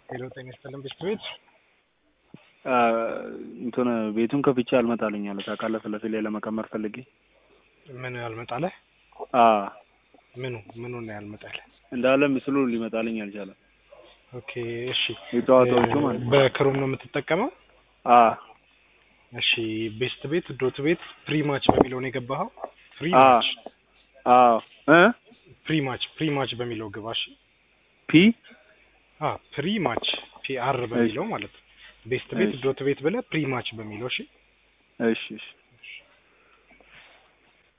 ሄሎ ጤና ይስጥልን ብስት ቤት እንትን ቤቱን ከፍቼ አልመጣልኝ አለ ታውቃለህ። ስለፊት ላይ ለመቀመር ፈልጌ ምን ያልመጣለህ? አ ምኑ ምኑ ነው ያልመጣለህ? እንዳለ ምስሉ ሊመጣልኝ አልቻለም። ኦኬ እሺ። የጨዋታዎቹ ማለት ነው። በክሮም ነው የምትጠቀመው? አ እሺ ቤስት ቤት ዶት ቤት ፕሪ ማች በሚለው ነው የገባኸው? ፕሪ አ ማች አዎ እ ፕሪ ማች ፕሪ ማች በሚለው ግባ። እሺ ፒ አ ፕሪ ማች ፒ አር በሚለው ማለት ነው። ቤስት ቤት እሺ። ዶት ቤት ብለህ ፕሪ ማች በሚለው እሺ። እሺ እሺ